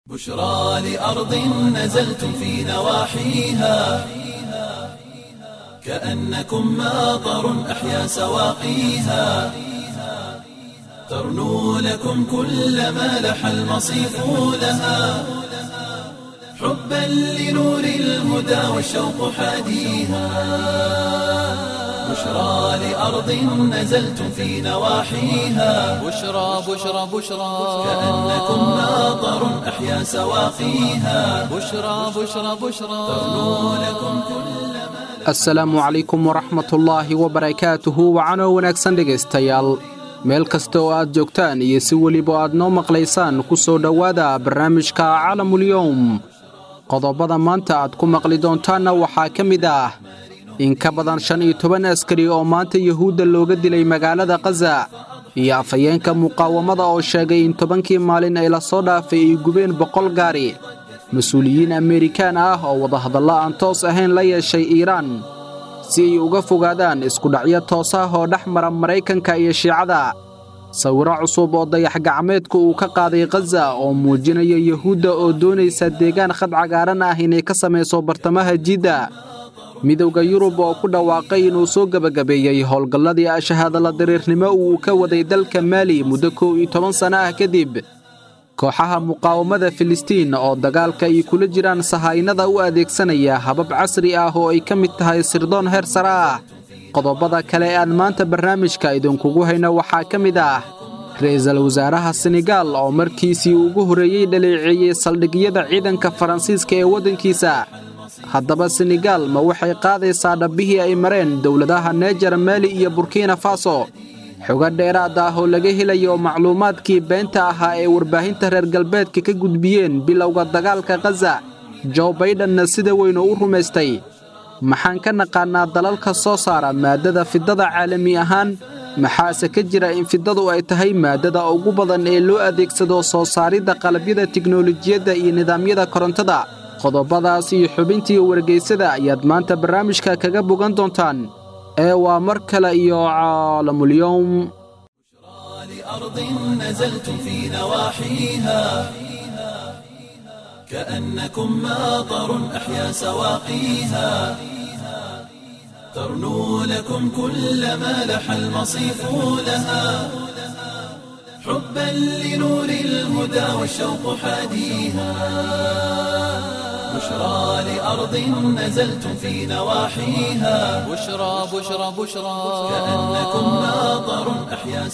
بشرى لأرض نزلتم في نواحيها كأنكم ماطر أحيا سواقيها ترنو لكم كل ما لح المصيف لها حبا لنور الهدى والشوق حاديها بشرى لأرض نزلتم في نواحيها بشرى بشرى بشرى كأنكم ماطر أحيا سواقيها بشرى بشرى بشرى ترنو لكم كل asalaamu calaykum waraxmatullaahi wabarakaatuhu wacanoo wanaagsan dhegaystayaal meel kasta oo aad joogtaan iyo si weliba aad noo maqlaysaan ku soo dhowaada barnaamijka calamulyowm qodobada maanta aad ku maqli doontaanna waxaa ka mid ah in ka badan shan iyo toban askari oo maanta yuhuudda looga dilay magaalada khaza iyo afhayeenka muqaawamada oo sheegay in tobankii maalin ay la soo dhaafay ay gubeen boqol gaari mas-uuliyiin amerikaan ah oo wadahadallo aan toos ahayn la yeeshay iiraan si ay uga fogaadaan iskudhacyo toos ah oo dhex mara maraykanka iyo shiicada sawiro cusub oo dayax-gacmeedku uu ka qaaday khaza oo muujinaya yuhuudda oo doonaysa deegaan khad cagaaran ah inay ka samayso bartamaha jidda midowda yurub oo ku dhawaaqay inuu soo gebagabeeyey howlgalladii ashahaadala dariirnimo uu ka waday dalka maali muddo kow iyo toban sanno ah kadib kooxaha muqaawamada filistiin oo dagaalka ay kula jiraan sahaynada u adeegsanaya habab casri ah oo ay ka mid tahay sirdoon heer sare ah qodobada kale ee aan maanta barnaamijka idinkugu hayno waxaa ka mid ah ra'iisul wasaaraha senegaal oo markiisii ugu horreeyey dhaleeceeyey saldhigyada ciidanka faransiiska ee waddankiisa haddaba senegaal ma waxay qaadaysaa dhabbihii ay mareen dowladaha neejar maali iyo burkina faso xogo dheeraad ah oo laga helayo macluumaadkii beenta ahaa ee warbaahinta reer galbeedka ka gudbiyeen bilowga dagaalka khaza jo baidenna sida weynu u rumaystay maxaan ka naqaannaa dalalka soo saara maaddada fiddada caalami ahaan maxaase ka jira in fiddadu ay tahay maaddada ugu badan ee loo adeegsado soo saaridda qalabyada tiknolojiyadda iyo nidaamyada korontada qodobadaas iyo xubintii wargaysada ayaad maanta barnaamijka kaga bogan doontaan ee waa mar kale iyo caalamulyowm لأرض نزلتم في نواحيها كأنكم ماطر أحيا سواقيها ترنو لكم كل ما لح المصيف لها حبا لنور الهدى والشوق حاديها بشرى لأرض نزلتم في نواحيها بشرى بشرى بشرى كأنكم ماطر أحيا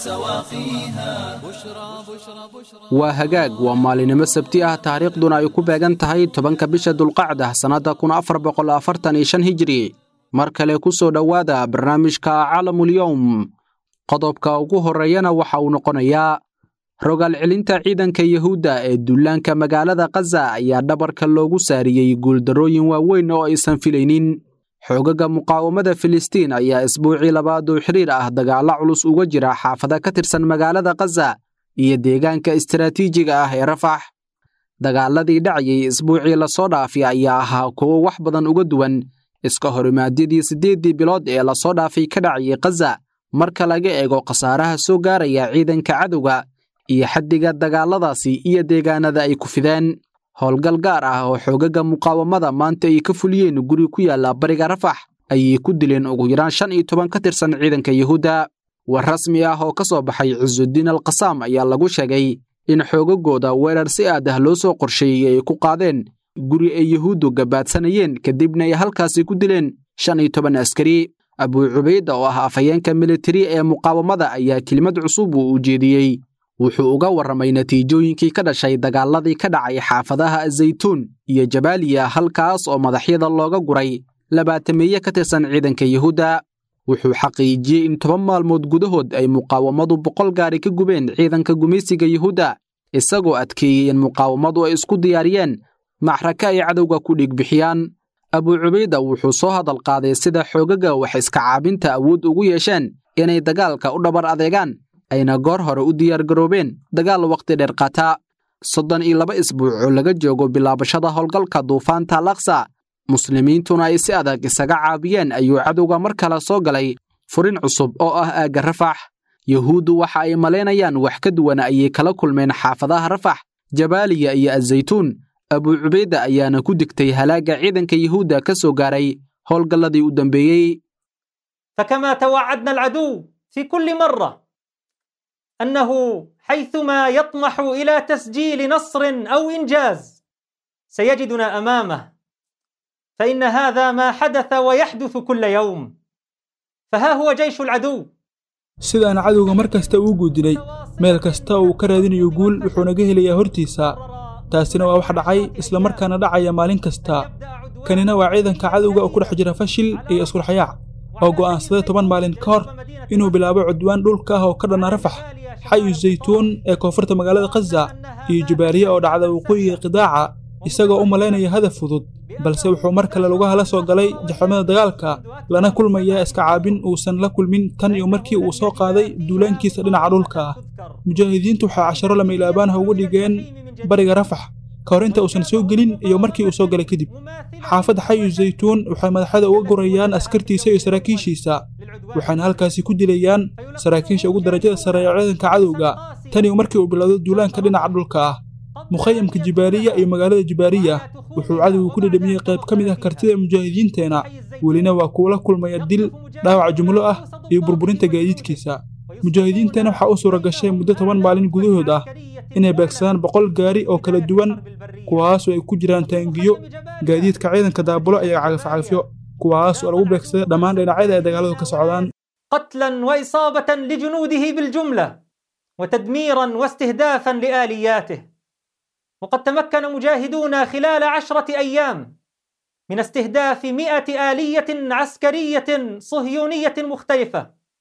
سواقيها بشرى بشرى بشرى waa hagaag waa maalinimo sabti ah taariikhduna ay ku beegan tahay tobanka bisha dulqacda sannadda kun afar boqol afartan iyo shan hijri mar kale ku soo dhowaada barnaamijka calamulyowm qodobka ugu horreeyana waxa uu noqonayaa rogaal celinta ciidanka yuhuudda ee dullaanka magaalada khaza ayaa dhabarka loogu saariyey guuldarrooyin waaweyn oo aysan filaynin xoogaga muqaawamada filistiin ayaa isbuucii labaad oo xiriir ah dagaallo culus uga jira xaafada ka tirsan magaalada khaza iyo deegaanka istaraatiijiga ah ee rafax dagaaladii dhacayay isbuucii lasoo dhaafay ayaa ahaa kuwo wax badan uga duwan iska horimaadyadii siddeeddii bilood ee lasoo dhaafay ka dhacayay khaza marka laga eego khasaaraha soo gaaraya ciidanka cadowga iyo xaddiga dagaalladaasi iyo deegaanada ay ku fideen howlgal gaar ah oo xoogaga muqaawamada maanta ay ka fuliyeen guri ku yaalla bariga rafax ayay ku dileen ugu yaraan shan iyo toban ka tirsan ciidanka yuhuudda war rasmi ah oo ka soo baxay cisudiin al kasaam ayaa lagu sheegay in xoogagooda weerar si aad ah loo soo qorsheeyey ay ku qaadeen guri ay yuhuuddu gabaadsanayeen kadibna ay halkaasi ku dileen shan iyo toban askari abuu cubayda oo ah afhayeenka militari ee muqaawamada ayaa kelimad cusub uu ujeediyey wuxuu uga warramay natiijooyinkii ka dhashay dagaaladii ka dhacay xaafadaha azaytuun iyo jabaaliya halkaas oo madaxyada looga guray labaatameeye ka tirsan ciidanka yuhuudda wuxuu xaqiijiyey in toban maalmood gudahood ay muqaawamadu boqol gaari ka gubeen ciidanka gumaysiga yuhuudda isagoo adkeeyey in muqaawamadu ay isku diyaariyeen macraka ay cadowga ku dhiigbixiyaan abuu cubayda wuxuu soo hadal qaaday sida xoogaga wax iska caabinta awood ugu yeesheen inay dagaalka u dhabar adeegaan ayna goor hore u diyaargaroobeen dagaal wakhti dheer qaata soddon iyo laba isbuuc oo laga joogo bilaabashada howlgalka duufaanta laksa muslimiintuna ay si adag isaga caabiyeen ayuu cadowga mar kale soo galay furin cusub oo ah aagga rafax yuhuuddu waxa ay malaynayaan wax ka duwan ayay kala kulmeen xaafadaha rafax jabaaliya iyo azaytuun abuu cubayda ayaana ku digtay halaagga ciidanka yuhuudda ka soo gaaray howlgalladii u dambeeyey فكما توعدنا العدو في كل مرة أنه حيثما يطمح إلى تسجيل نصر أو إنجاز سيجدنا أمامه فإن هذا ما حدث ويحدث كل يوم فها هو جيش العدو sidaan cadowga mar kasta uu guudinay meel kasta uu ka raadinayo guul wuxuu naga helayaa hortiisa taasina waa wax dhacay isla markaana dhacaya maalin kasta kanina waa ciidanka cadowga oo ku dhex jira fashil iyo iskurxayaac oo go'aansaday toban maalin ka hor inuu bilaabo cudwaan dhulka ah oo ka dhanna rafax xayu zaytuun ee koonfurta magaalada khaza iyo jabaariye oo dhacda waqooyiga qidaaca isagoo u malaynaya hadaf fudud balse wuxuu mar kale lugaha la soo galay jaxamada dagaalka lana kulmaya iska caabin uusan la kulmin tan iyo markii uu soo qaaday duulaankiisa dhinaca dhulka ah mujaahidiintu waxay casharo lama ilaabaanha uga dhigeen bariga rafax ka hor inta uusan soo gelin iyo markii uu soo galay kadib xaafadda xayu zaytuun waxay madaxada uga gurayaan askartiisa iyo saraakiishiisa waxayna halkaasi ku dilayaan saraakiisha ugu darajada sare ee ciidanka cadowga tan iyo markii uu bilowdo duulaanka dhinaca dhulka ah mukhayamka jibaariya iyo magaalada jibaariya wuxuu cadowgu ku dhedhamiyey qayb ka mid ah kartida mujaahidiinteenna welina waa kuwa la kulmaya dil dhaawac jumlo ah iyo burburinta gaadiidkiisa mujaahidiinteenna waxaa u suura gashay muddo toban maalin gudahood ah inay beegsadaan boqol gaari oo kala duwan kuwaasoo ay ku jiraan taangiyo gaadiidka ciidanka daabulo iyo cagafcagafyo kuwaas oo lagu beegsaday dhammaan dhinacyada ay dagaaladu ka socdaan قتلا وإصابة لجنوده بالجملة وتدميرا واستهدافا لآلياته وقد تمكن مجاهدونا خلال عشرة أيام من استهداف مئة آلية عسكرية صهيونية مختلفة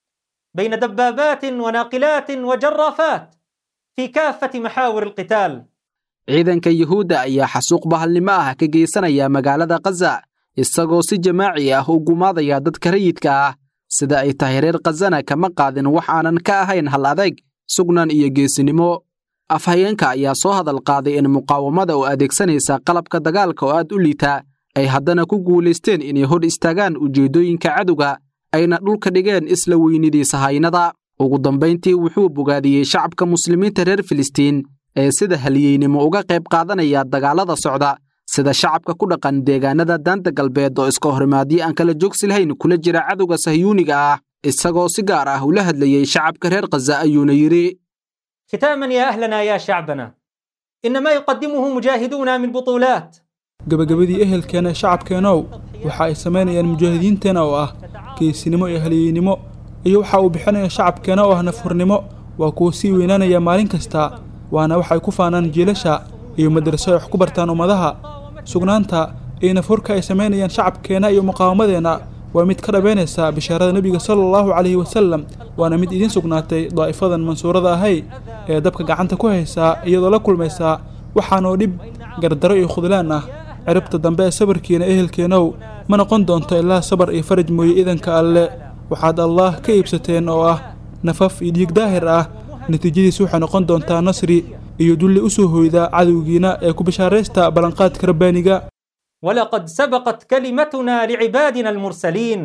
بين دبابات وناقلات وجرافات في كافة محاور القتال ciidanka yuhuudda ayaa xasuuq bahalnimo ah ka geysanaya magaalada khaza isagoo si jamaaci ah u gumaadaya dadka rayidka ah sida ay tahay reer khazana kama qaadin wax aanan ka ahayn hal adeeg sugnan iyo geesinimo afhayeenka ayaa soo hadal qaaday in muqaawamada oo adeegsanaysa qalabka dagaalka oo aad u liita ay haddana ku guulaysteen inay hor istaagaan ujeeddooyinka cadowga ayna dhulka dhigeen isla weynidiisa haynada ugu dambayntii wuxuu bogaadiyey shacabka muslimiinta reer filistiin ee sida haliyeynimo uga qayb qaadanaya dagaalada socda sida shacabka ku dhaqan deegaanada daanta galbeed oo iska horimaadyo aan kala joogsi lahayn kula jira cadowga sahyuuniga ah isagoo si gaar ah ula hadlayey shacabka reer khaza ayuuna yidhi ختاما يا أهلنا يا شعبنا إن ما يقدمه مجاهدونا من بطولات gabagabadii ehelkeena shacabkeenow waxa ay samaynayaan mujaahidiinteenna oo ah geesinimo iyo haliyeynimo iyo waxa uu bixinaya shacabkeena oo ah nafhurnimo waa kuwa sii weynaanaya maalin kasta waana waxay ku faanaan jiilasha iyo madraso ay wax ku bartaan ummadaha sugnaanta iyo nafhurka ay samaynayaan shacabkeenna iyo muqaawamadeenna waa mid ka dhabaynaysa bishaarada nebiga sala allahu calayhi wasallam waana mid idiin sugnaatay daa'ifadan mansuurada ahay ee dabka gacanta ku haysaa iyadoo la kulmaysaa waxaanoo dhib gardaro iyo khudlaan ah ciribta dambe ee sabarkiina ehelkeenow ma noqon doonto ilaa sabar iyo faraj mooye idanka alle waxaad allaah ka iibsateen oo ah nafaf iyo dhiig daahir ah natiijadiis waxay noqon doontaa nasri iyo dulli u soo hoyda cadowgiina ee ku bishaaraysta ballanqaadka rabbaaniga ولقد سبقت كلمتنا لعبادنا المرسلين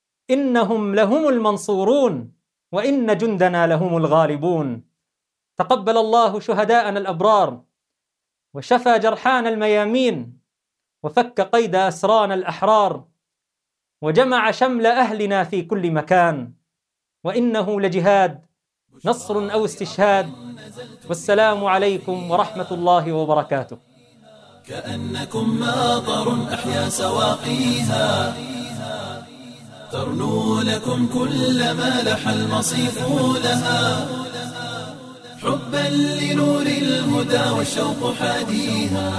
إنهم لهم المنصورون وإن جندنا لهم الغالبون تقبل الله شهداءنا الأبرار وشفى جرحانا الميامين وفك قيد أسرانا الأحرار وجمع شمل أهلنا في كل مكان وإنه لجهاد نصر أو استشهاد والسلام عليكم ورحمة الله وبركاته كأنكم ماطر أحيا سواقيها ترنو لكم كل ما لح المصيف لها حبا لنور الهدى والشوق حاديها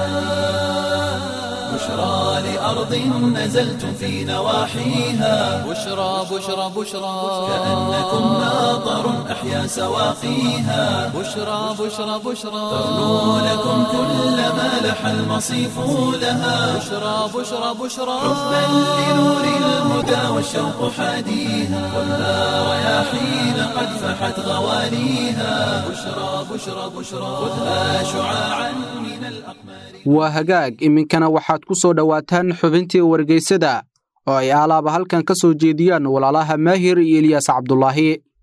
بشرى لأرض نزلتم في نواحيها بشرى بشرى بشرى كأنكم ماطر أحيا سواقيها بشرى بشرى بشرى ترنو لكم كل ما لح المصيف لها بشرى بشرى بشرى حبا لنور الهدى والشوق حاديها خذها رياحين قد فحت غواليها بشرى بشرى بشرى خذها شعاعا من الأقمار waa hagaag iminkana waxaad ku soo dhowaataan xubintii wargeysada oo ay aalaaba halkan ka soo jeediyaan walaalaha maahir iyo ilyaas cabdulaahi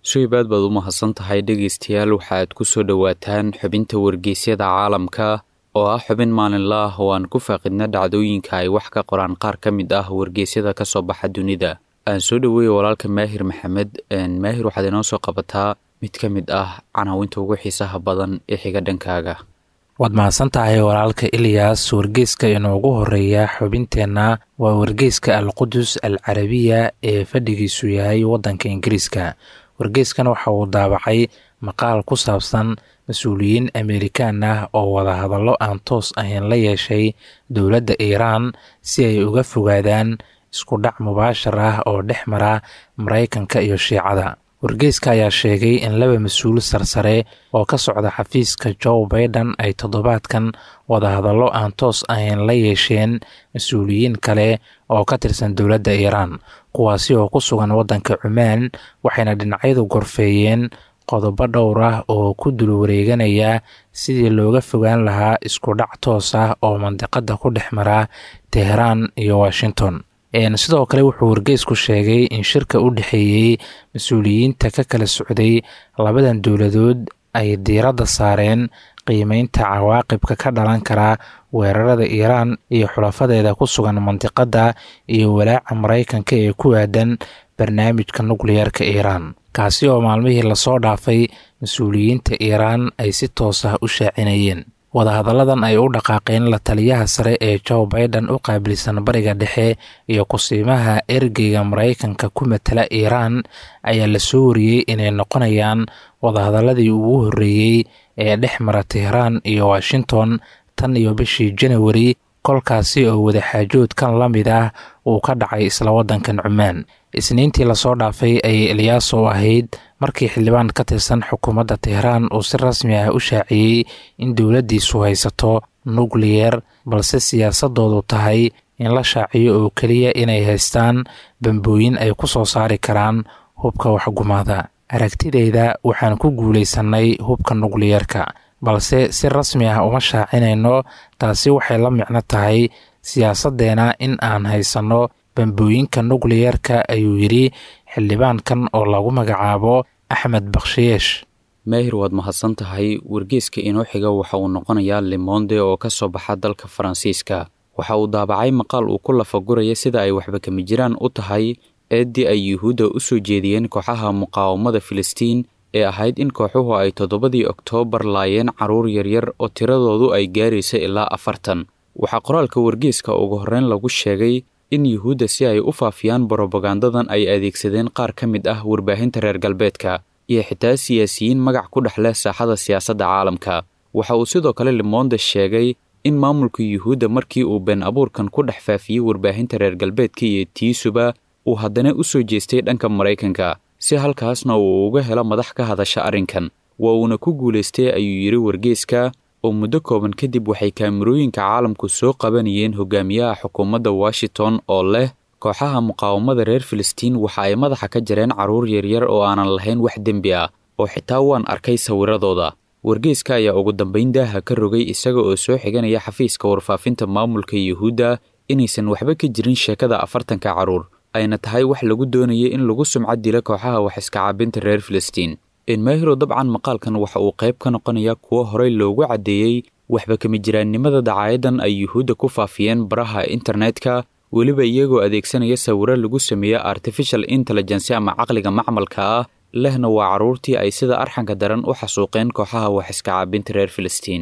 suhaybaad baad u mahadsan tahay dhegaystayaal waxaad ku soo dhowaataan xubinta wargeysyada caalamka oo ah xubin maalinla ah oo aan ku faaqidna dhacdooyinka ay wax ka qoraan qaar ka mid ah wargeysyada ka soo baxa dunida aan soo dhoweeya walaalka maahir maxamed maahir waxaad inoo soo qabataa mid ka mid ah canaawinta ugu xiisaha badan ee xiga dhankaaga waad mahadsan tahay walaalka ilyas wargeyska inoogu horeeya xubinteenna waa wargeyska alqudus al carabiya ee fadhigiisu yahay waddanka ingiriiska wargeyskan waxa uu daabacay maqaal ku saabsan mas-uuliyiin amerikaan ah oo wadahadallo aan toos ahayn la yeeshay dowladda iiraan si ay uga fogaadaan isku dhac mubaashar ah oo dhex mara maraykanka iyo shiicada wargeyska ayaa sheegay in laba mas-uul sarsare oo ka socda xafiiska joe baiden ay toddobaadkan wadahadallo aan toos ahayn la yeesheen mas-uuliyiin kale oo ka tirsan dowladda iiraan kuwaasi oo ku sugan waddanka cumaan waxayna dhinacyadu gorfeeyeen qodobo dhowr ah oo ku dul wareeganaya sidii looga fogaan lahaa isku dhac toos ah oo mandiqada ku dhex mara teheraan iyo washington sidoo kale wuxuu wargeysku sheegay in shirka u dhexeeyey mas-uuliyiinta ka kala socday labadan dowladood ay diiradda saareen qiimeynta cawaaqibka ka dhalan kara weerarada iiraan iyo xulafadeeda ku sugan mandiqadda iyo walaaca maraykanka ee ku aadan barnaamijka nukliyeerka iiraan kaasi oo maalmihii lasoo dhaafay mas-uuliyiinta iiraan ay si toos ah u shaacinayeen wadahadalladan ay u dhaqaaqeen la taliyaha sare ee joe baiden u qaabilsan bariga dhexe iyo kusiimaha ergeyga maraykanka ku matala iiraan ayaa la soo wariyey inay noqonayaan wadahadalladii ugu horreeyey ee dhex mara teheraan iyo washington tan iyo bishii janawari kolkaasi oo wadaxaajoodkan la mid ah uu ka dhacay isla waddankan cumaan isniintii lasoo dhaafay ayay eliyaaso ahayd markii xildhibaan ka tirsan xukuumadda teheraan uu si rasmi ah u shaaciyey in dowladdiisu haysato nukliyer balse siyaasadoodu tahay in la shaaciyo oo keliya inay haystaan bambooyin ay ku soo saari karaan hubka waxgumaada aragtideyda waxaan ku guulaysannay hubka nukliyerka balse si rasmi ah uma shaacinayno taasi waxay la micno tahay siyaasaddeena in aan haysanno bambooyinka nukliyerka ayuu yidhi xildhibaankan oo lagu magacaabo axmed bakshiyeesh maahir waad mahadsan tahay wargeeska inoo xiga waxa uu noqonayaa limonde oo ka soo baxa dalka faransiiska waxa uu daabacay maqaal uu ku lafaguraya sida ay waxba kama jiraan u tahay eeddii ay yuhuudda u soo jeediyeen kooxaha muqaawamada filistiin ee ahayd in kooxuhu ay toddobadii oktoobar laayeen carruur yaryar oo tiradoodu ay gaaraysa ilaa afartan waxaa qoraalka wargeeska ugu horreyn lagu sheegay in yuhuudda si ay u faafiyaan brobagandadan ay adeegsadeen qaar ka mid ah warbaahinta reer galbeedka iyo xitaa siyaasiyiin magac ku dhex leh saaxada siyaasadda caalamka waxa uu sidoo kale limonde sheegay in maamulka yuhuudda markii uu been abuurkan ku dhex faafiyey warbaahinta reer galbeedka iyo tiisuba uu haddana u soo jeestay dhanka maraykanka si halkaasna uu uga helo madax ka hadasha arrinkan waa uuna ku guulaystay ayuu yidhi wargeeska oo muddo kooban kadib waxay kaamirooyinka caalamku soo qabanayeen hogaamiyaha xukuumadda washington oo leh kooxaha muqaawamada reer filistiin waxa ay madaxa ka jareen carruur yaryar oo aanan lahayn wax dembi ah oo xitaa waan arkay sawiradooda wargeeska ayaa ugu dambayn daaha ka rogay isaga oo soo xiganaya xafiiska warfaafinta maamulka yuhuudda inaysan waxba ka jirin sheekada afartanka carruur ayna tahay wax lagu doonaya in lagu sumcad dila kooxaha wax iska caabinta reer filistiin enmahiro dabcan maqaalkan waxa uu qayb ka noqonayaa kuwo horey loogu caddeeyey waxba kama jiraannimada dacaayadan ay yuhuudda ku faafiyeen baraha internetka weliba iyagoo adeegsanaya sawiro lagu sameeyo artificial intelligence ama caqliga macmalka ah lehna waa carruurtii ay sida arxanka daran u xasuuqeen kooxaha wax iska caabinta reer filistiin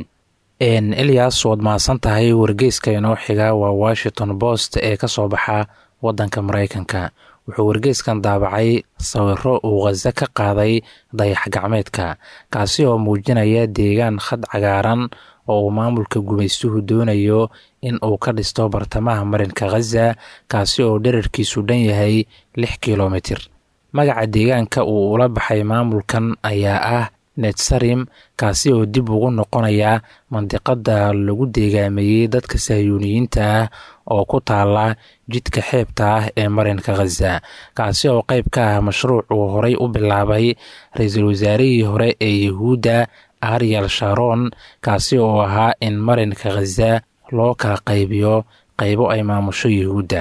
elias waad mahadsan tahay wargeyska inoo xiga waa washington post ee ka soo baxa waddanka maraykanka wuxuu wargeyskan daabacay sawiro uu khaza ka qaaday dayax gacmeedka kaasi oo muujinaya deegaan khad cagaaran oo uu maamulka gumaystuhu doonayo in uu ka dhisto bartamaha marinka khaza kaasi oo dherarkiisu dhan yahay lix kilomitir magaca deegaanka uu ula baxay maamulkan ayaa ah netsarim kaasi oo dib ugu noqonaya mandiqada lagu deegaameeyey dadka sahyuuniyiinta ah oo ku taala jidka xeebta ah ee marinka khaza kaasi oo qayb ka ah mashruuc uu horay u bilaabay ra-iisul wasaarihii hore ee yuhuudda ariel sharon kaasi oo ahaa in marinka khaza loo kala qaybiyo qaybo ay maamusho yuhuudda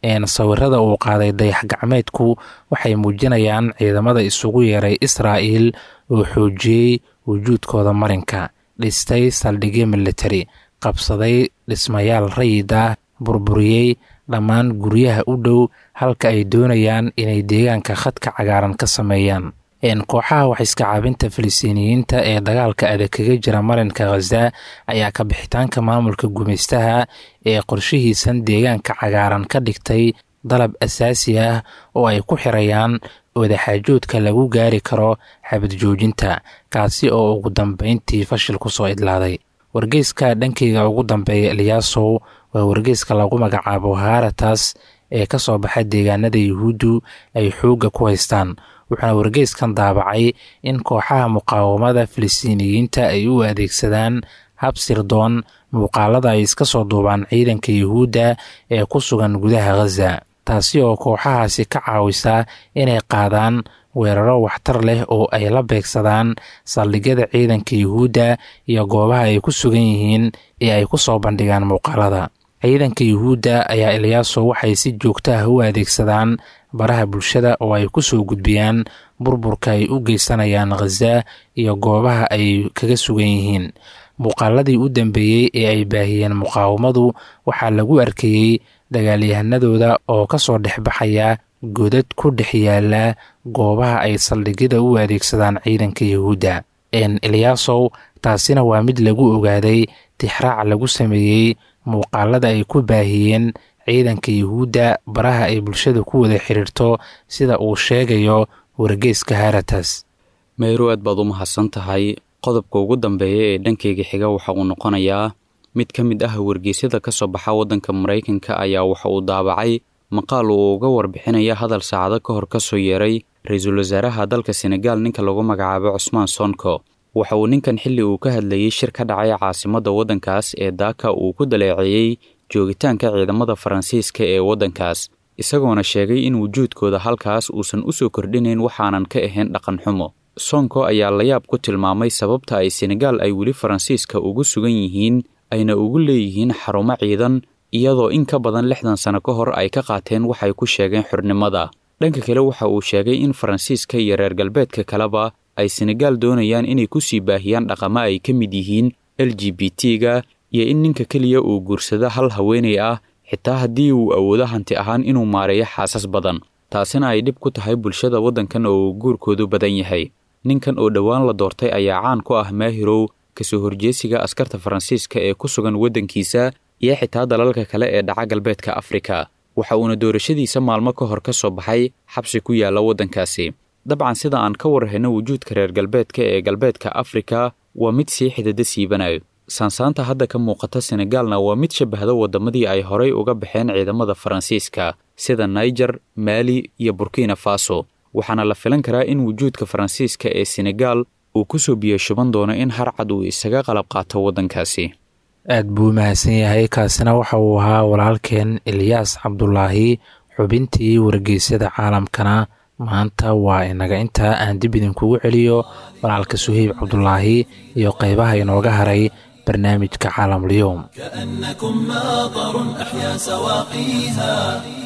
sawirada uu qaaday dayax gacmeedku waxay muujinayaan ciidamada isugu yeeray israa'il oo xoojiyey wujuudkooda marinka dhistay saldhigyo militari qabsaday dhismayaal rayid ah burburiyey dhammaan guryaha u dhow halka ay doonayaan inay deegaanka khadka cagaaran ka sameeyaan kooxaha waxiska caabinta filistiiniyiinta ee dagaalka adag kaga jira marinka khaza ayaa ka bixitaanka maamulka gumaystaha ee qorshihiisan deegaanka cagaaran ka dhigtay dalab asaasi ah oo ay ku xirayaan wadaxaajoodka lagu gaari karo xabad joojinta kaasi oo ugu dambeyntii fashil ku soo idlaaday wargeyska dhankeyga ugu dambeeya eliyaasow waa wargeyska lagu magacaabo haratas ee ka soo baxa deegaanada yuhuuddu ay xoogga ku haystaan wuxuuna wargeyskan daabacay in kooxaha muqaawamada filistiiniyiinta ay u adeegsadaan hab sirdoon muuqaalada ay iska soo duubaan ciidanka yuhuudda ee ku sugan gudaha khaza taasi oo kooxahaasi ka caawisa inay qaadaan weeraro waxtar leh oo ay la beegsadaan saldhigyada ciidanka yuhuudda iyo goobaha ay ku sugan yihiin ee ay ku soo bandhigaan muuqaalada ciidanka yuhuudda ayaa eliyaaso waxay si joogto ah u adeegsadaan baraha bulshada oo ay ku soo gudbiyaan burburka ay u geysanayaan khaza iyo goobaha ay kaga sugan yihiin muuqaaladii u dambeeyey ee ay baahiyeen muqaawamadu waxaa lagu arkayey dagaalyahanadooda oo ka soo dhexbaxaya godad ku dhex yaala goobaha ay saldhigyada u adeegsadaan ciidanka yuhuudda eliyaasow taasina waa mid lagu ogaaday tixraac lagu sameeyey muuqaalada ay ku baahiyeen ciidanka yuhuudda baraha ay bulshada ku wada xiriirto sida uu sheegayo wargeyska haratas meyro aad baad u mahadsan tahay qodobka ugu dambeeya ee dhankeyga xiga waxa uu noqonayaa mid ka mid ah wargeysyada ka soo baxa waddanka maraykanka ayaa waxa uu daabacay maqaal uu uga warbixinaya hadal saacado ka hor ka soo yeeray ra-iisul wasaaraha dalka senegaal ninka lagu magacaabo cusmaan sonko waxa uu ninkan xilli uu ka hadlayey shir ka dhacay caasimadda waddankaas ee daaka uu ku daleeceeyey joogitaanka ciidamada faransiiska ee waddankaas isagoona sheegay in wujuudkooda halkaas uusan u soo kordhinayn waxaanan ka ahayn dhaqan xumo sonko ayaa layaab ku tilmaamay sababta ay senegaal ay weli faransiiska ugu sugan yihiin ayna ugu leeyihiin xarumo ciidan iyadoo in ka badan lixdan sano ka hor ay ka qaateen waxay ku sheegeen xornimada dhanka kale waxa uu sheegay in faransiiska iyo reer galbeedka kaleba ay senegaal doonayaan inay ku sii baahiyaan dhaqamo ay ka mid yihiin l g b t-ga iyo in ninka keliya uu guursado hal haweenay ah xitaa haddii uu awoodo hanti ahaan inuu maareeyo xaasas badan taasina ay dhib ku tahay bulshada waddankan oo uu guurkoodu badan yahay ninkan oo dhowaan la doortay ayaa caan ku ah maahirow kasoo horjeesiga askarta faransiiska ee ku sugan waddankiisa iyo xitaa dalalka kale ee dhaca galbeedka afrika waxa uuna doorashadiisa maalmo ka hor ka soo baxay xabsi ku yaalla waddankaasi dabcan sida aan ka warhayno wujuudka reer galbeedka ee galbeedka afrika waa mid sii xidada siibanayo saansaanta hadda ka muuqata senegaalna waa mid shabahda waddamadii ay horay uga baxeen ciidamada faransiiska sida naiger maali iyo burkina faso waxaana la filan karaa in wujuudka faransiiska ee senegaal uu ku soo biyashuban doono in harcad uu isaga qalab qaato waddankaasi aad buu mahadsan yahay kaasina waxa uu ahaa walaalkeen ilyaas cabdulaahi xubintii wargeysyada caalamkana maanta waa inaga intaa aan dib idinkugu celiyo walaalka suheyb cabdulaahi iyo qaybaha inooga haray barnaamijka caalamulyoom كأنكم ماطر أحيا سواقيها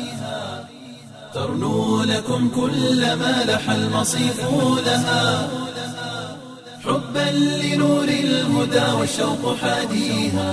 ترنو لكم كل ما لح المصيف لها حبا لنور الهدى والشوق حاديها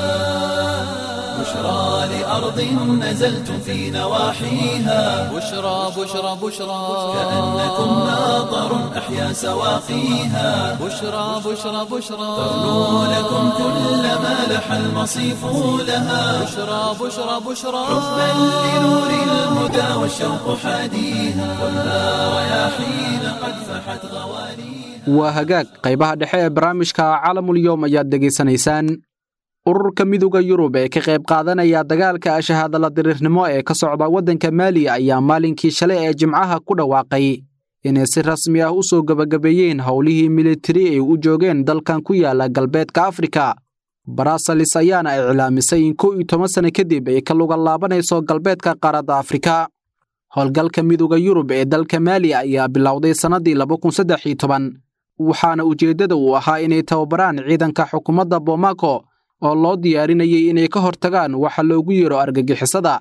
بشرى لأرض نزلتم في نواحيها بشرى بشرى بشرى كأنكم ماطر أحيا سواقيها بشرى بشرى بشرى ترنو لكم كل ما لح المصيف لها بشرى بشرى بشرى حبا لنور الهدى والشوق حاديها كلها رياحين قد فحت غوانيها waa hagaag qaybaha dhexe ee barnaamijka caalamulyoom ayaad dhegaysanaysaan ururka midooda yurub ee ka qayb qaadanaya dagaalka shahaadala diriirnimo ee ka socda waddanka maali ayaa maalinkii shalay ee jimcaha ku dhawaaqay inay si rasmi ah u soo gebagabeeyeen howlihii militari ay u joogeen dalkan ku yaala galbeedka afrika baraasalis ayaana iclaamisay in kow iyo toban sano kadib ay ka luga laabanayso galbeedka qaaradda afrika howlgalka midooda yurub ee dalka maali ayaa bilowday sannaddii waxaana ujeeddada uu ahaa inay tababaraan ciidanka xukuumadda bomaako oo loo diyaarinayay inay ka hortagaan waxa loogu yeero argagixisada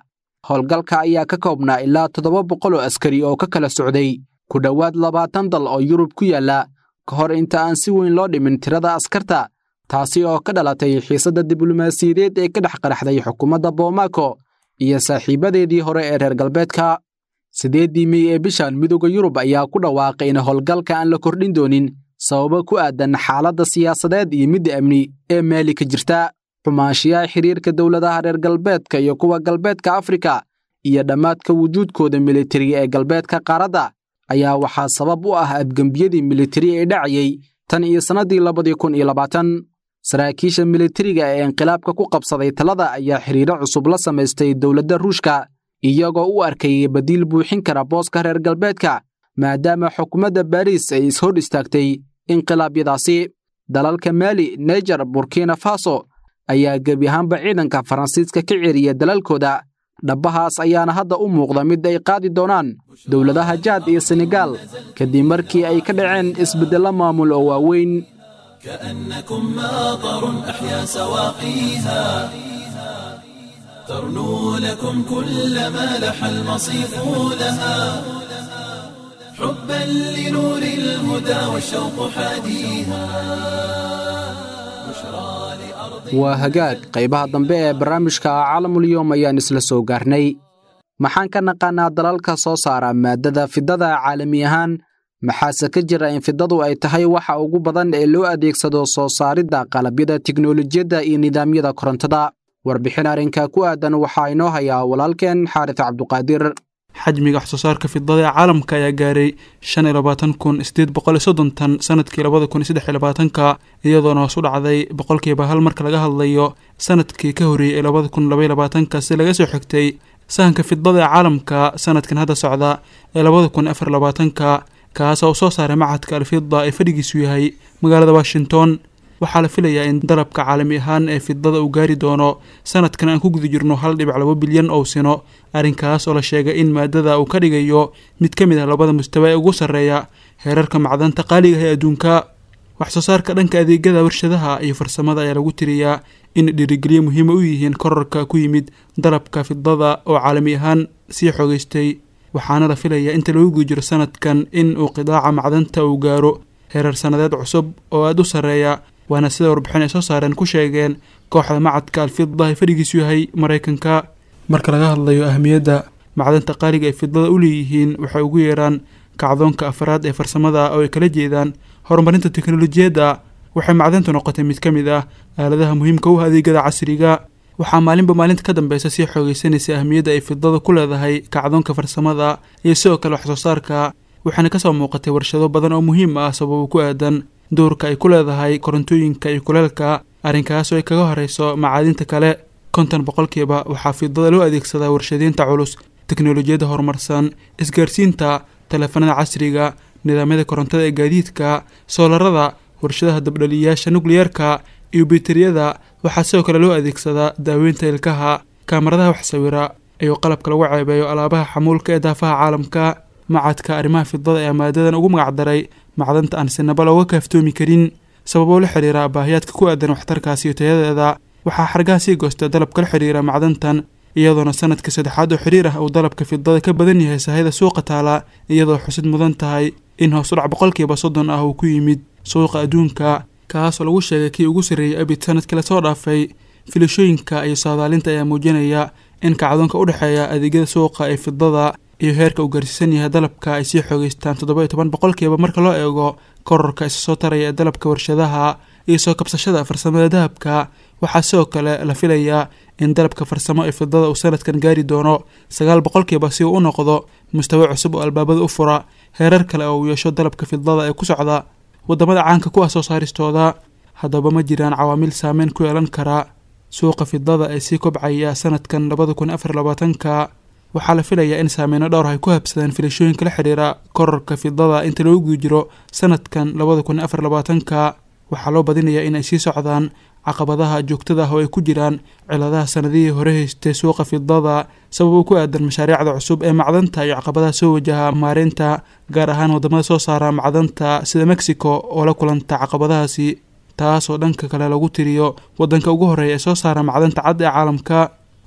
howlgalka ayaa ka koobnaa ilaa toddoba boqol oo askari oo ka kala socday ku dhowaad labaatan dal oo yurub ku yaalla ka hor inta aan si weyn loo dhimin tirada askarta taasi oo ka dhalatay xiisadda diblomaasiyadeed ee ka dhex qaraxday xukuumadda boomako iyo saaxiibadeedii hore ee reer galbeedka siddeeddii mey ee bishan midooda yurub ayaa ku dhawaaqay in howlgalka aan la kordhin doonin sababo ku aadan xaaladda siyaasadeed iyo midda amni ee maali ka jirta xumaanshiyaha xiriirka dowladaha reer galbeedka iyo kuwa galbeedka afrika iyo dhammaadka wujuudkooda militari ee galbeedka qaaradda ayaa waxaa sabab u ah adgembiyadii militari ee dhacayey tan iyo sannaddii labadii kun iyo labaatan saraakiisha militariga ee inqilaabka ku qabsaday talada ayaa xiriiro cusub la samaystay dowladda ruushka iyagoo u arkayay badiil buuxin kara booska reer galbeedka maadaama xukuumadda baariis ay ishor istaagtay inqilaabyadaasi dalalka maali neger burkina faso ayaa gebi ahaanba ciidanka faransiiska ka ceriya dalalkooda dhabbahaas ayaana hadda u muuqda mid ay qaadi doonaan dowladaha jaad iyo senegaal kadib markii ay ka dhaceen isbeddello maamul oo waaweyn كأنكم ماطر أحيا سواقيها ترنو لكم كل ما لح المصيف لها حبا لنور الهدى والشوق حاديها بشرى لأرض waa hagaag qaybaha dambe ee barnaamijka caalamulyoom ayaan isla soo gaarnay maxaan ka naqaanaa dalalka soo saara maaddada fidada caalami ahaan maxaase ka jira in fidadu ay tahay waxa ugu badan ee loo adeegsado soo saaridda qalabyada tiknolojiyadda iyo nidaamyada korontada warbixin arrinka ku aadan waxaa inoo hayaa walaalkeen xaaris cabduqaadir xajmiga wax soo saarka fidada ee caalamka ayaa gaaray shan iyo labaatan kun sideed boqol iyo soddon tan sanadkii labada kun iyo saddex iyo labaatanka iyadoona hoos u dhacday boqolkiiba hal marka laga hadlayo sanadkii ka horreeyey ee labada kun labaiyo labaatanka si laga soo xigtay sahanka fidada ee caalamka sanadkan hadda socda ee labada kun afar labaatanka kaas oo soo saaray macadka alfida ee fadhigiisu yahay magaalada washington waxaa la filayaa in dalabka caalami ahaan ee fidada uu gaari doono sanadkan aan ku guda jirno hal dhibic labo bilyan oo sino arrinkaas oo la sheegay in maadada uu ka dhigayo mid ka mid ah labada mustawa ee ugu sarreeya heerarka macdanta qaaliga ah ee adduunka wax soo saarka dhanka adeegyada warshadaha iyo farsamada ayaa lagu tiriyaa in dhiirigeliyo muhiima u yihiin korarka ku yimid dalabka fidada oo caalami ahaan sii xoogeystay waxaana la filayaa inta lagu guda jiro sanadkan in uu qidaaca macdanta uu gaaro heerar sannadeed cusub oo aada u sarreeya waana sida warbixin ay soo saareen ku sheegeen kooxda macadka alfida ee fadhigiisu yahay maraykanka marka laga hadlayo ahmiyadda macdanta qaaliga ay fidada u leeyihiin waxay ugu yeeraan kacdoonka afraad ee farsamada oo ay kala jeedaan horumarinta teknolojiyadda waxay macdantu noqotay mid ka mid ah aaladaha muhiimka u ah adeegyada casriga waxaa maalinba maalinta ka dambeysa sii xoogeysanaysa ahmiyadda ay fidada ku leedahay kacdoonka farsamada iyo sidoo kale wax soo saarka waxaana kasoo muuqatay warshado badan oo muhiim ah sababo ku aadan doorka ay ku leedahay korontooyinka iyo kuleelka arrinkaas oo ay kaga horeyso macaadinta kale konton boqolkiiba waxaa fidada loo adeegsadaa warshadeynta culus teknolojiyadda horumarsan isgaarsiinta taleefanada casriga nidaamyada korontada ee gaadiidka soolarada warshadaha dabdhaliyayaasha nukliyeerka iyo bitariyada waxaa sidoo kale loo adeegsadaa daaweynta ilkaha kaamaradaha wax sawira iyo qalabka lagu ceebeeyo alaabaha xamuulka ee daafaha caalamka macadka arrimaha fidada ayaa maadadan ugu magacdaray macdanta aan sinaba looga kaaftoomi karin sababoo la xiriira baahiyaadka ku aadan waxtarkaas iyo tayadeeda waxaa xargaha sii goosta dalabka la xiriira macdantan iyadoona sanadka saddexaad oo xiriir ah uu dalabka fidada ka badan yahay sahayda suuqa taala iyadoo xusid mudan tahay in hoos u dhac boqolkiiba soddon ah uu ku yimid suuqa adduunka kaasoo lagu sheegay kii ugu sarreeyay abid sanadkii lasoo dhaafay filashooyinka iyo saadaalinta ayaa muujinaya in kacdoonka u dhexeeya adeegyada suuqa ee fidada iyo heerka uu gaarsiisan yahay dalabka ay sii xoogeystaan toddoba iyo toban boqolkiiba marka loo eego korarka isa soo taraya ee dalabka warshadaha iyo soo kabsashada farsamada dahabka waxaa sidoo kale la filayaa in dalabka farsamo ee fidada uu sanadkan gaari doono sagaal boqolkiiba si uu u noqdo mustawa cusub oo albaabada u fura heerar kale oo uu yeesho dalabka fidada ee ku socda waddamada caanka ku ah soo saaristooda haddaba ma jiraan cawaamil saameyn ku yeelan kara suuqa fidada ee sii kobcaya sanadkan labada kun afar labaatanka waxaa la filayaa in saameyno dhowr ay ku habsadeen filashooyinka la xiriira korarka fidada inta loogu guda jiro sanadkan labada kun afar labaatanka waxaa loo badinayaa in ay sii socdaan caqabadaha joogtada ah oo ay ku jiraan ciladaha sanadihii hore haystay suuqa fidada sabab uu ku aadan mashaariicda cusub ee macdanta iyo caqabadaha soo wajaha maareynta gaar ahaan wadamada soo saara macdanta sida mexico oo la kulanta caqabadahaasi taasoo dhanka kale lagu tiriyo wadanka ugu horeeya ee soo saara macdanta cad ee caalamka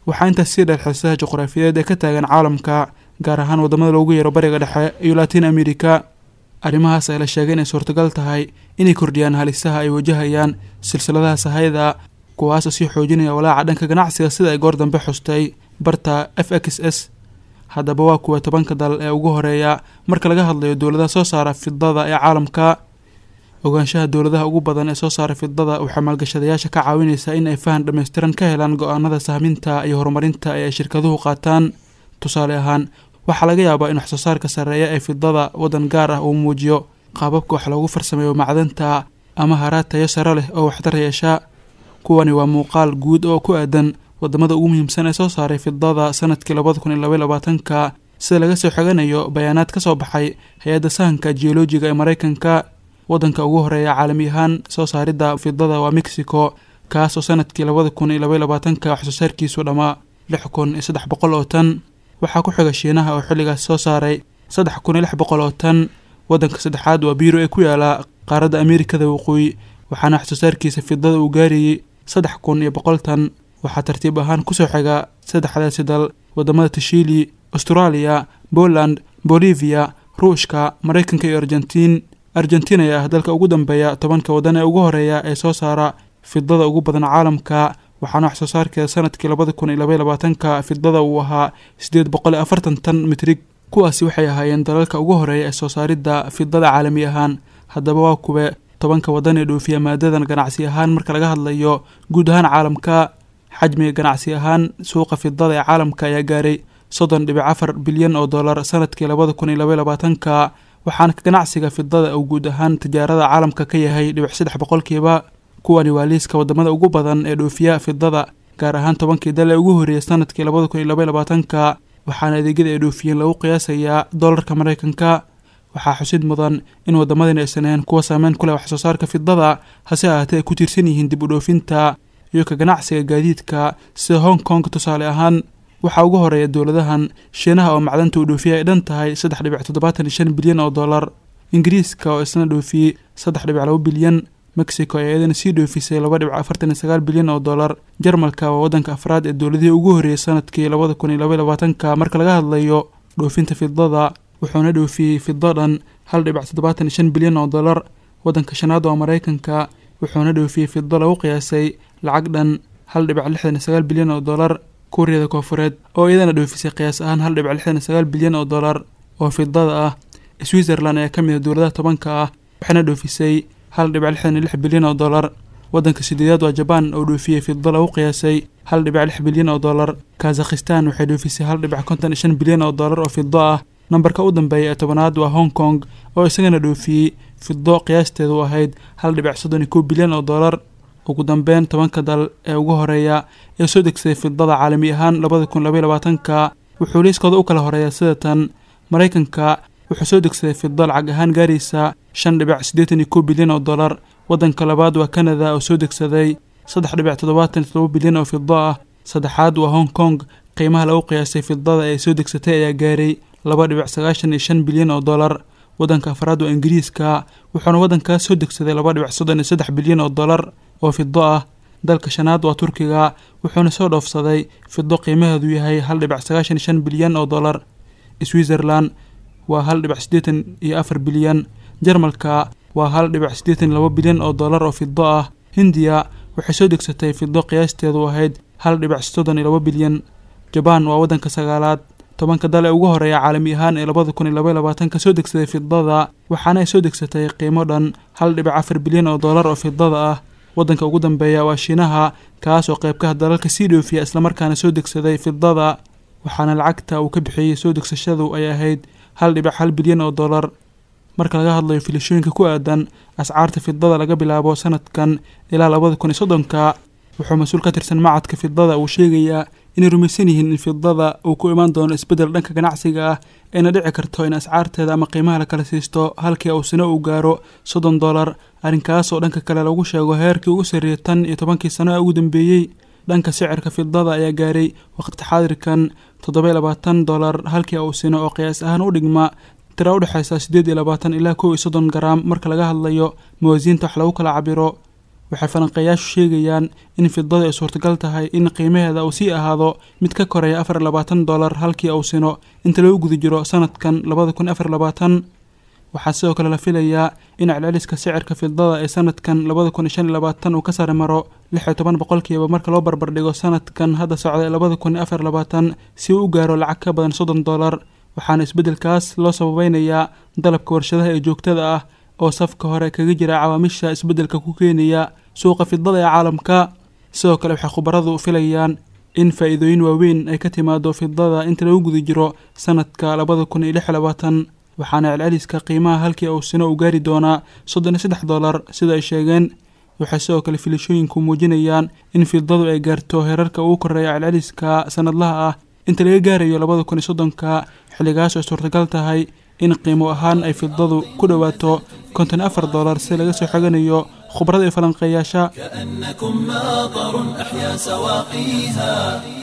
waxaa intaas sii dheer xiisaha juqraafiyeed ee ka taagan caalamka gaar ahaan waddamada loogu yeero bariga dhexe iyo latiin america arrimahaas ay la sheegay inay suurtagal tahay inay kordhiyaan halisaha ay wajahayaan silsiladaha sahayda kuwaasoo sii xoojinaya walaaca dhanka ganacsiga sida ay goor dambe xustay barta f x s haddaba waa kuwa tobanka dal ee ugu horeeya marka laga hadlayo dowladaha soo saara fidada ee caalamka ogaanshaha dowladaha ugu badan ee soo saara fidada waxay maalgashadayaasha ka caawinaysaa in ay fahan dhammaystiran ka helaan go-aanada sahminta iyo horumarinta ee ay shirkaduhu qaataan tusaale ahaan waxaa laga yaabaa in waxsoo saarka sarreeya ee fidada waddan gaar ah uu muujiyo qaababka wax loogu farsameeyo macdanta ama haraad tayo sare leh oo waxtar yeesha kuwani waa muuqaal guud oo ku aadan wadamada ugu muhiimsan ee soo saaray fidada sanadkii labada kun iyo labaiy labaatanka sida laga soo xiganayo bayaanaad ka soo baxay hay-adda sahanka geolojiga ee maraykanka waddanka ugu horeeya caalami ahaan soo saaridda fidada waa mexico kaas oo sanadkii labada kun iyo labaiy labaatanka waxsoo saarkiisu dhammaa lix kun iyo saddex boqol oo tan waxaa ku xiga shiinaha oo xilligaas soo saaray saddex kun iyo lix boqol oo tan waddanka saddexaad waa biiro ee ku yaala qaaradda ameerikada waqooyi waxaana waxsoo saarkiisa fidada uu gaarayay saddex kun iyo boqol tan waxaa tartiib ahaan kusoo xiga saddexdaasi dal wadamada tashiili austraaliya poland bolivia ruushka maraykanka iyo argentiin argentiin ayaa ah dalka ugu dambeeya tobanka waddan ee ugu horeeya ee soo saara fidada ugu badan caalamka waxaana wax soo saarkeeda sanadkii labada kun iyo labaiy labaatanka fidada uu ahaa siddeed boqol iyo afartan tan mitrig kuwaasi waxay ahaayeen dalalka ugu horeeya ee soo saaridda fidada caalami ahaan haddaba waa kuwe tobanka waddan ee dhoofiya maadadan ganacsi ahaan marka laga hadlayo guud ahaan caalamka xajmiga ganacsi ahaan suuqa fidada ee caalamka ayaa gaaray soddon dhibic afar bilyan oo dollar sanadkii labada kun iyo labaiy labaatanka waxaana ganacsiga fidada uu guud ahaan tijaarada caalamka ka yahay dhibic saddex boqolkiiba kuwani waa liiska wadamada ugu badan ee dhoofiya fidada gaar ahaan tobankii dal ee ugu horreeyay sanadkii labada kun iyo labaiy labaatanka waxaana adeegyada ay dhoofiyeen lagu qiyaasayaa dollarka maraykanka waxaa xusid mudan in waddamadani aysan ahayn kuwa saameyn ku leh wax soo saarka fidada hase ahaatee ay ku tiirsan yihiin dib u dhoofinta iyo ka ganacsiga gaadiidka sida hong kong tusaale ahaan waxaa ugu horeeya dowladahan shiinaha oo macdanta uu dhoofiya ay dhan tahay saddex dhibic toddobaatan iyo shan bilyan oo dollar ingiriiska oo isna dhoofiyey saddex dhibic laba bilyan mexico ayaa iyadana sii dhoofisay laba dhibic afartan iyo sagaal bilyan oo dollar jarmalka waa waddanka afraad ee dowladihii ugu horreeyay sanadkii labada kun iyo labaiy labaatanka marka laga hadlayo dhoofinta fidada wuxuuna dhoofiyey fido dhan hal dhibic toddobaatan iyo shan bilyan oo dollar waddanka shanaad waa maraykanka wuxuuna dhoofiyey fido lagu qiyaasay lacag dhan hal dhibic lixdan iyo sagaal bilyan oo dollar kuuriyada koofureed oo iyadana dhoofisay qiyaas ahaan hal dhibic lixdan iyo sagaal bilyan oo dollar oo fidada ah switzerland ayaa ka mid a dowladaha tobanka ah waxayna dhoofisay hal dhibic lixdan iyo lix bilyan oo dollar waddanka sideedaad waa jabaan oo dhoofiyey fido lagu qiyaasay hal dhibic lix bilyan oo dollar kazakhistan waxay dhoofisay hal dhibic konton iyo shan bilyan oo dollar oo fido ah nambarka u dambeeya ee tobanaad waa hong kong oo isagana dhoofiyey fido qiyaasteedu ahayd hal dhibic soddon iyo kow bilyan oo dollar ugu dambeyn tobanka dal ee ugu horeeya ee soo degsaday fidada caalami ahaan labada kun labaiy labaatanka wuxuu liiskooda u kala horeeya sida tan maraykanka wuxuu soo degsaday fido lacag ahaan gaaraysa shan dhibic siddeetan iyo kow bilyan oo dollar waddanka labaad waa canada oo soo degsaday saddex dhibic toddobaatan iyo todoba bilyan oo fido ah saddexaad waa hong kong qiimaha lagu qiyaasay fidada ee soo degsatay ayaa gaaray laba dhibic sagaashan iyo shan bilyan oo dollar waddanka afraad waa ingiriiska wuxuuna waddankaas soo degsaday laba dhibic soddon iyo saddex bilyan oo dollar oo fido ah dalka shanaad waa turkiga wuxuuna soo dhoofsaday fido qiimaheedu yahay hal dhibic sagaashan iyo shan bilyan oo dollar switzerland waa hal dhibic siddeetan iyo afar bilyan jarmalka waa hal dhibic siddeetan iyo laba bilyan oo dollar oo fido ah hindiya waxay soo degsatay fido qiyaasteedu ahayd hal dhibic soddon iyo laba bilyan jabaan waa waddanka sagaalaad tobanka dal ee ugu horeeya caalami ahaan ee labada kun iyo labaiy labaatanka soo degsaday fidada waxaana ay soo degsatay qiimo dhan hal dhibic afar bilyan oo dollar oo fidada ah waddanka ugu dambeeya waa shiinaha kaas oo qeybkaha dalalka sii dhoofiya islamarkaana soo degsaday fidada waxaana lacagta uu ka bixiyey soo degsashadu ay ahayd hal dhibic hal bilyan oo dollar marka laga hadlayo filashooyinka ku aadan ascaarta fidada laga bilaabo sanadkan ilaa labada kun iyo soddonka wuxuu mas-uul ka tirsan macadka fidada uu sheegayaa inay rumaysan yihiin in fidada uu ku imaan doono isbeddel dhanka ganacsiga ah ayna dhici karto in ascaarteeda ama qiimaha la kala siisto halkii uu sano uu gaaro soddon dollar arrinkaas oo dhanka kale lagu sheego heerkii ugu sarreeyay tan iyo tobankii sano ee ugu dambeeyey dhanka sicirka fidada ayaa gaaray waqti xaadirkan toddoba iyo labaatan dollar halkii uu sino oo qiyaas ahaan u dhigma tira u dhexaysa siddeed iyo labaatan ilaa kow iyo soddon garaam marka laga hadlayo mawaasiinta wax lagu kala cabiro waxay falanqeeyaashu sheegayaan in fidada ay suurtagal tahay in qiimaheeda uu sii ahaado mid ka koreeya afar labaatan dollar halkii uu sino inta lagu guda jiro sanadkan labada kun afar labaatan waxaa sidoo kale la filayaa in celceliska sicirka fidada ee sanadkan labada kun shan labaatan uu ka sare maro lix iyo toban boqolkiiba marka loo barbardhigo sanadkan hadda socda labada kun afar labaatan si uu u gaaro lacag ka badan soddon dollar waxaana isbeddelkaas loo sababeynayaa dalabka warshadaha ee joogtada ah oo safka hore kaga jira cawaamisha isbeddelka ku keenaya suuqa fidada ee caalamka sidoo kale waxay khubaradu filayaan in faa-iidooyin waaweyn ay ka timaado fidada inta lagu guda jiro sanadka labada kun iyo lix labaatan waxaana celceliska qiimaha halkii uu sino u gaari doonaa soddon iyo saddex dollar sida ay sheegeen waxay sidoo kale filashooyinku muujinayaan in fidadu ay gaarto heerarka ugu koreeya celceliska sanadlaha ah inta laga gaarayo labada kun iyo soddonka xilligaas ay suurtagal tahay in qiimo ahaan ay fidadu ku dhowaato konton afar dollar si laga soo xoganayo khubrada iyo falanqeeyaasha كأنكم ماطر أحيا سواقيها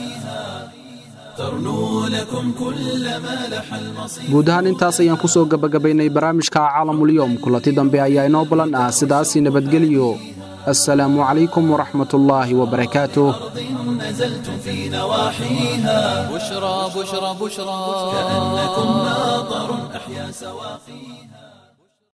ترنو لكم كل ما لح المصير guud ahaan intaas ayaan ku soo gebagabaynay barnaamijka caalamulyoom kulanti dambe ayaa inoo balan ah sidaasi nabadgelyo assalaamu calaykum waraxmatullaahi wabarakaatuh نزلتم في نواحيها بشرى بشرى بشرى كأنكم ماطر أحيا سواقيها